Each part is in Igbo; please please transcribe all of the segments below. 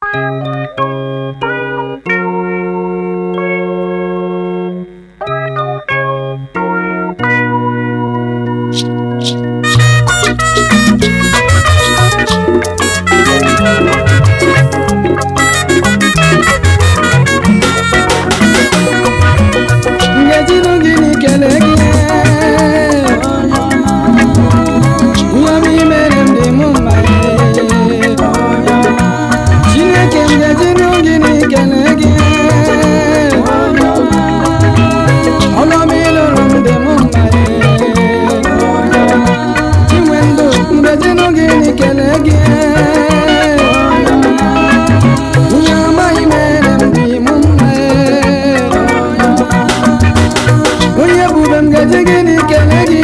ngejinu gịnị kelee gị ihe m mere m dị m mma chineke m ngejinu gịnị kelee gị ọnụ m ịlụrụ m dị m mma chinwe ndụ ngejinu gịnị kelee gị ihe amaghị mere m dị m mma onye bube m gaji gịnị kele gị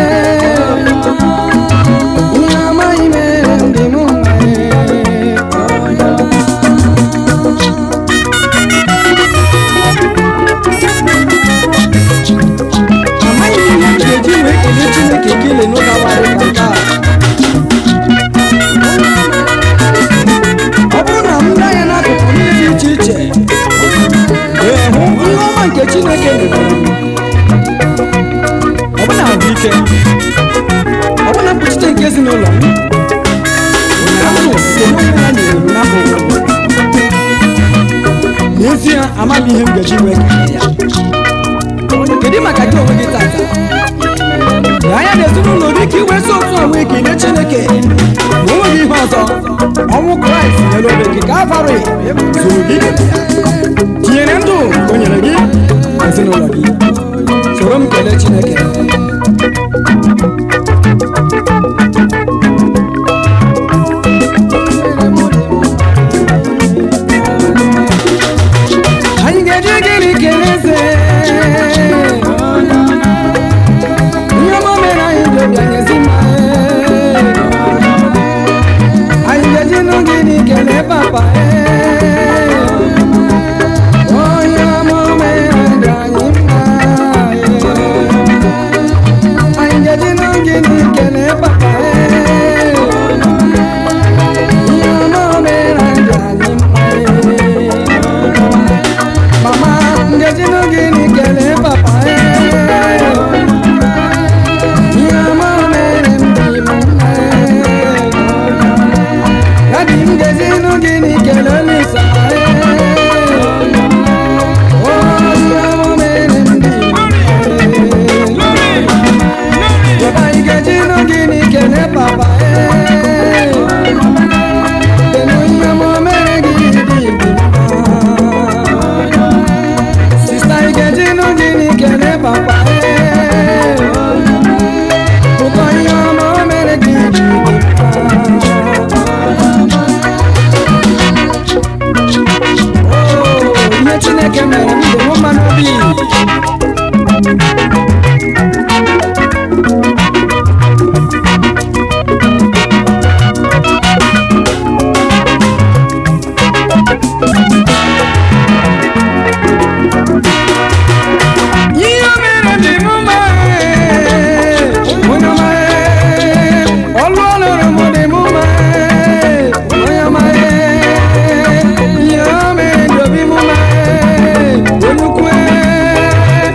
ihe amaghị mere ndị m mma amaghị m ihe m ga-eji wee kelee chineke kele n'ụka abalị ka nke a ọ bụrụ na m lee anya n'akụkụ ndị dị iche iche wee hụ ihe ọma nke chineke mebere m ọbụna ahụike ọbụna mkpuchite nke ezinụlọ m na ndụ nke onwe ya nyere m n'afọ ụfọdụ. n'ezie amaghị ihe m gaji wee kelee ya kedu maka gị onwe gị tata na anya na ezinụlọ dị ka iwe si otu a wee kelee chineke na onweghị ihe ọzọ ọnwụ kraịst nyere obe gị ka avarị zuru gị tinyere ndụ nke o nyere gị na ezinụlọ gị soro m kelee chineke anyị ga-eji gịnị kelee eze ihe ọma mere anyị ji obi anyị ezi mma anyị ga-eji nụ gịnị kelee papa onye ọma mere ndụ anyị mma anyị ga-eji nụ gịnị kelee papa ihe ọma mere ndụ anyị mma mama ngaji n'oge n'ikele papa ihe ọma mere m dị m mma dadi m gaji n'oge n'ikele olisa ihe ọma mere m dị m mma papa ị gaji n'oge n'ikele papa kedu ihe ọma mere gị dị m mma Sista Ikeji nụ gịnị kele papa Ụkọ ihe ọma o mere gị ji dị mma. Oo, ihe Chineke mere m dị m mma n'obi ihe o mere dị m mma onye ọma ọlụ ọlụrụ m dị m mma onye ọma ihe o mere dị obi m mma onye ukwu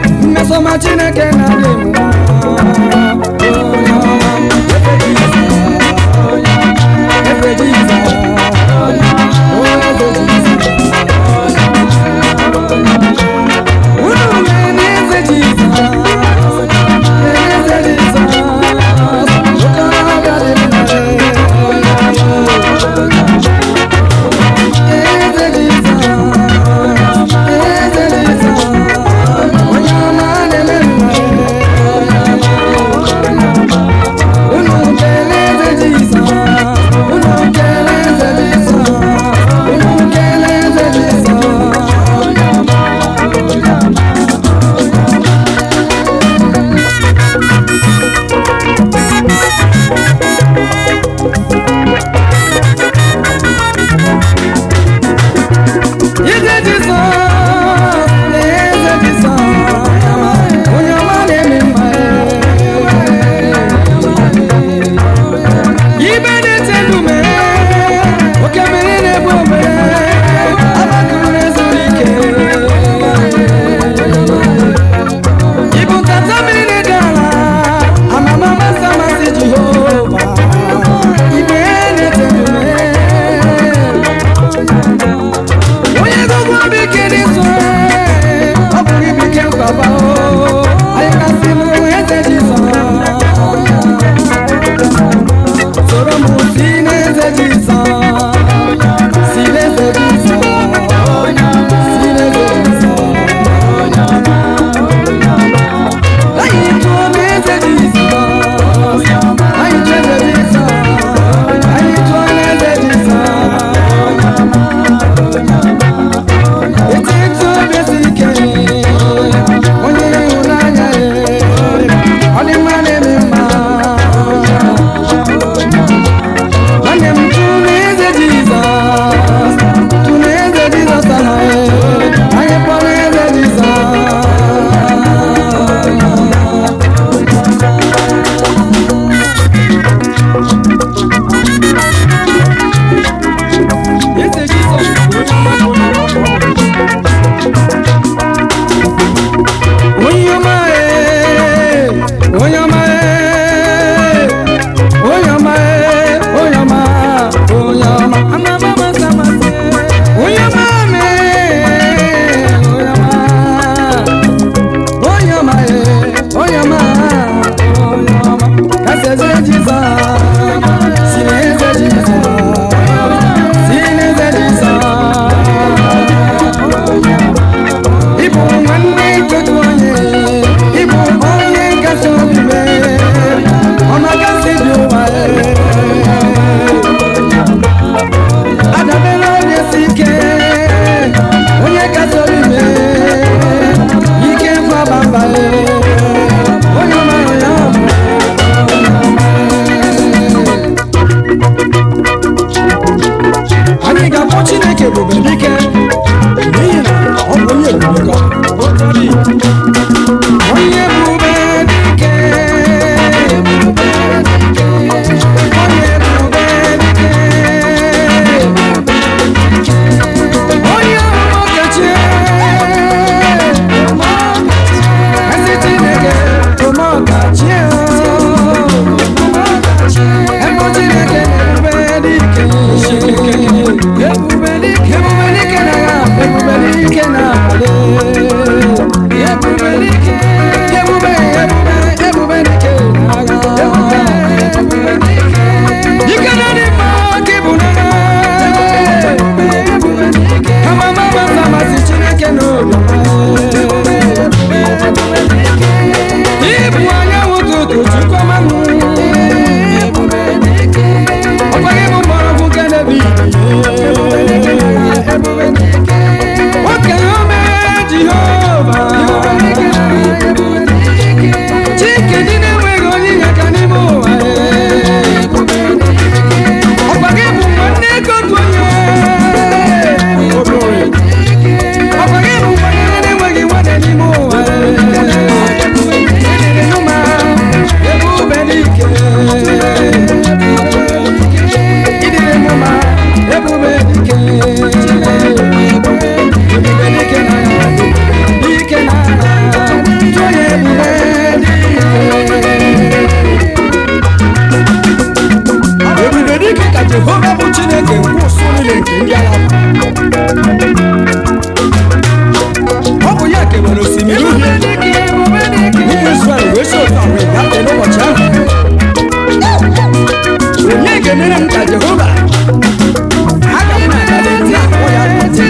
nọnyere m ka jehova aga m na-aga na-akpọ ya ike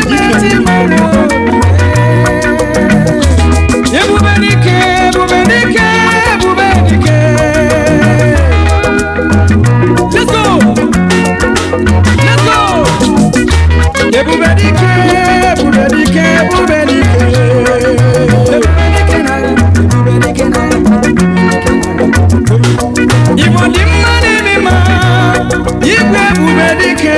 ebube dike ebube dike ebube dike let's go let's go ebube dike ebube dike ebube dike ebube dike na igbo dị mma n'ime mma igwe ebube dike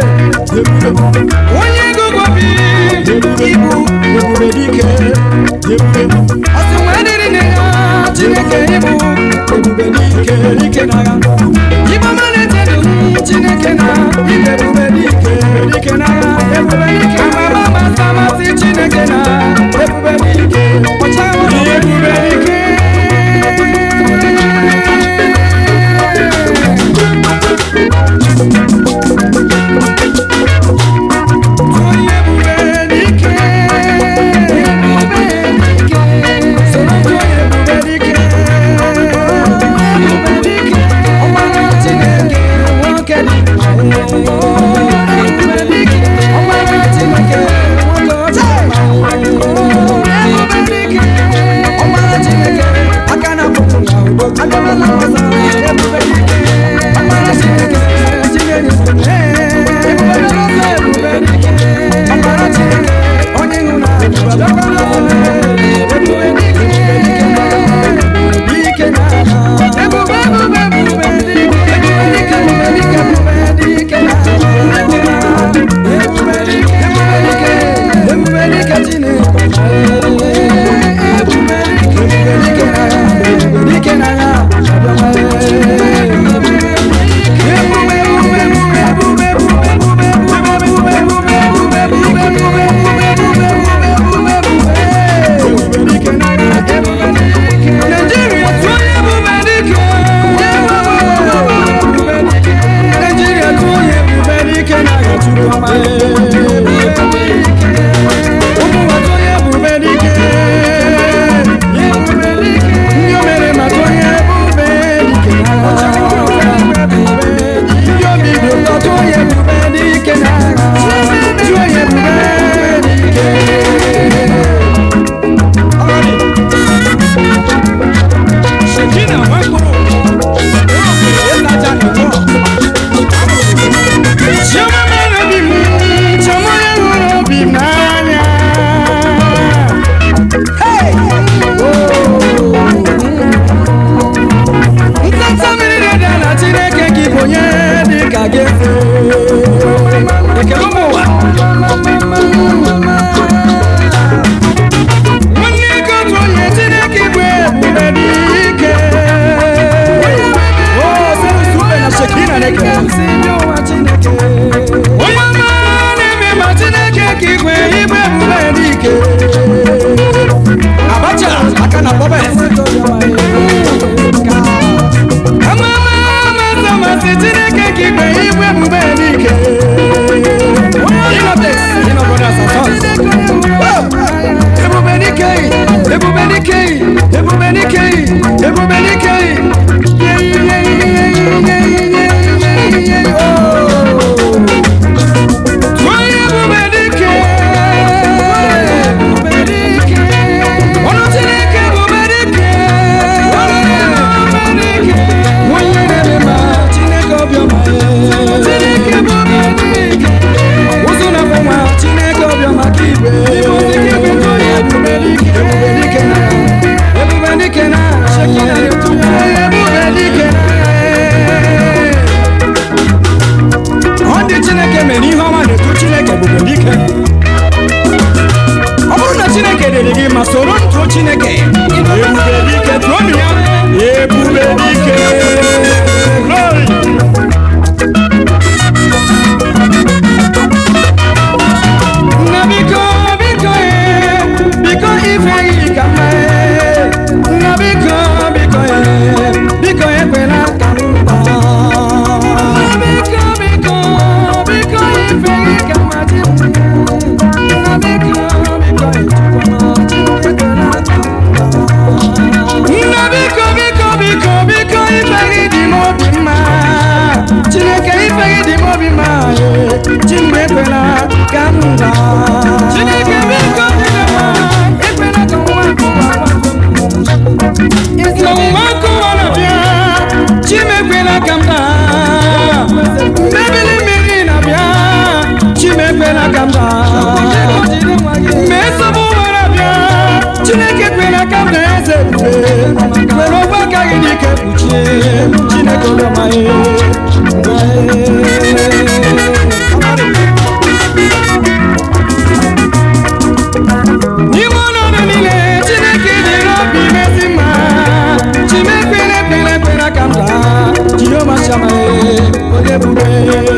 onye gugobi ibu ebube dike ọsị nwa dịrị na ya chineke ibu ebube dike dike na ya igbo malite dum chineke na ibe ebube dike dike na ya ebube dike amama masị amasị chineke na ebube dike ọchawa ebube dike onye ebube dike ebube dike soro ndị onye ebube dike ebube dike ọgbara chineke nwoke dị ebube dike ọgbara ekwela ka m daa Chineke biko ekwela ka nwa nkụwa n'ọnwụnwa nkụwa na-abịa chimekwela ka m daa mmebili mmiri na-abịa chimekwela ka m daa mgbe nsogbu nwere abịa chineke kwela ka m daa eze ebube were ogwe aka gị n'ike kpuchie chineke olemaghị n'ime ọnọdụ niile chineke dịrị obi mezi mma chimekwele kwele kwela ka m daa jehova chamae onye ebube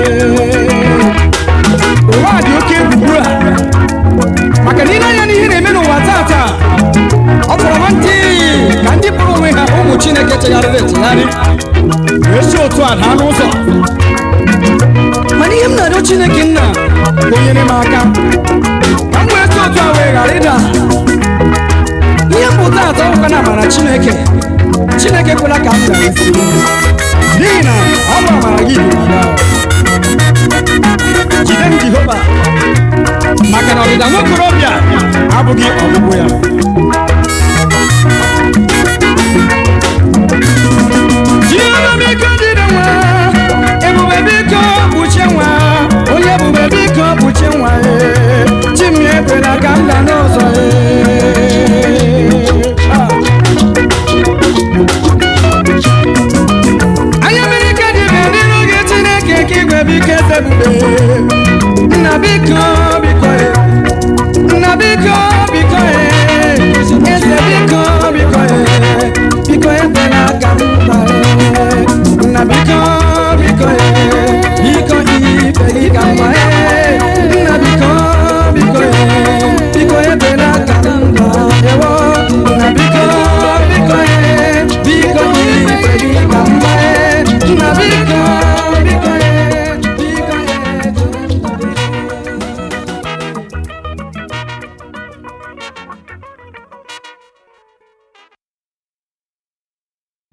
ụwa dị oke egwu ugbu a maka na ile anya n'ihe na-eme n'ụwa tata ọ fọrọ ntị ka ndị kpọrọ onwe ha ụmụ chineke chegharịrị echegharị wee si otu a daa n'ụzọ mana ihe m na-arịọ chineke nna bụ o nyere m aka ka m wee si otu a wee ghara ịda ihe mpụta atọ ụka na amara chineke chineke kwela ka m ghara isi n'ihi na ọ bụ amara gị dị n'ala jide m jehova maka na ọdịda nwokorobịa abụghị ọgwụgwụ ya